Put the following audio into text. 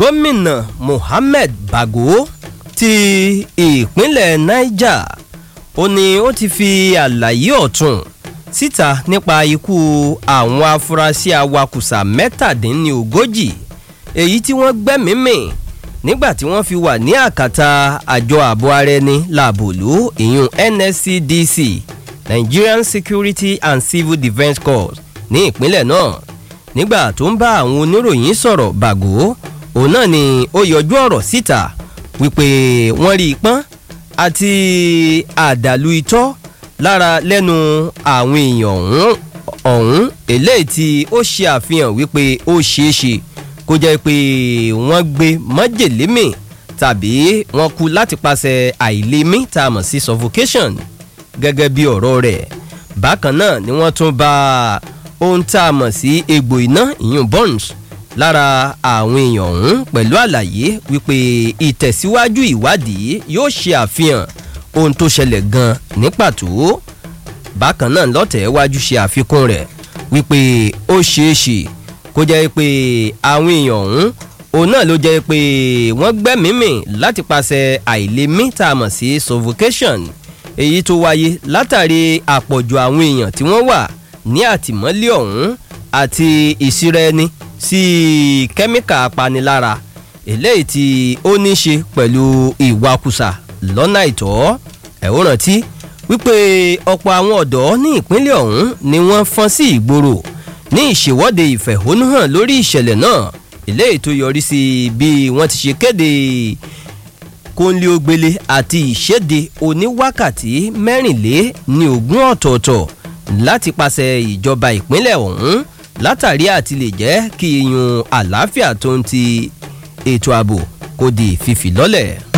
gómìnà mohammed bago ti ìpínlẹ̀ niger ó ní ó ti fi àlàyé ọ̀tún síta nípa ikú àwọn afurasí awakùsà mẹ́tàdínlógójì èyí tí wọ́n gbẹ́mìí-mì nígbà tí wọ́n fi wà ní àkàtà àjọ ààbò ara ẹni làbòlú ìyún nscdc nigerian security and civil defence corps ní ìpínlẹ̀ náà nígbà tó ń bá àwọn oníròyìn sọ̀rọ̀ bàgó òun náà ni ó yọjú ọ̀rọ̀ síta wípé wọ́n rí i pọ́n àti àdàlù itọ́ lára lẹ́nu àwọn èèyàn ọ̀hún ọ̀hún eléyìí tí ó ṣe àfihàn wípé ó ṣeé ṣe kó jẹ́ pé wọ́n gbé májèlé mì tàbí wọ́n kú láti pàṣẹ àìlèmí tá a mọ̀ sí suffocation gẹ́gẹ́ bí ọ̀rọ̀ rẹ̀ bákan náà ni wọ́n tún bá ohun tá a mọ̀ sí egbò iná ìyún burns lára àwọn èèyàn ọ̀hún pẹ̀lú àlàyé wípé ìtẹ̀síwájú ìwádìí yóò ṣe àfihàn ohun tó ṣẹlẹ̀ gan ní pàtó bákan náà lọ́tẹ̀ wájú ṣe àfikún rẹ̀ wípé ó ṣeé ṣe kó jẹ́ pé àwọn èèyàn ọ̀hún òun náà ló jẹ́ pé wọ́n gbẹ́mìímì láti pàṣẹ àìlèmí tá a mọ̀ sí suffocation èyí tó wáyé látàrí àpọ̀jù àwọn èèyàn tí wọ́n wà ní àtìmọ́lé ọ̀hún àti ìsira ẹni sí kẹ́míkà apanilára eléyìí tí ó ní ṣe pẹ̀lú ìwakùsà lọ́nà ìtọ́ ẹ̀ ó rántí wípé ọ̀pọ̀ àwọn ọ̀dọ́ ní ìpínlẹ̀ ọ̀hún ni wọ́n fọ́n sí ìgboro ní ìṣèwọ́de ìfẹ̀hónúhàn lórí ìṣẹ̀lẹ̀ náà eléyìí tó yọrí sí bí wọ́n ti ṣe kéde kónlé-ogbélé àti ìṣèdè oníwákàtí mẹ́rìnlé ní ogún ọ̀tọ̀ọ̀tọ̀ láti pàṣẹ ìjọba ìpínlẹ̀ ọ̀hún látàrí àti lè jẹ́ kí iyun àlàáfíà tó ń ti ètò ààbò kò di fífi lọ́lẹ̀.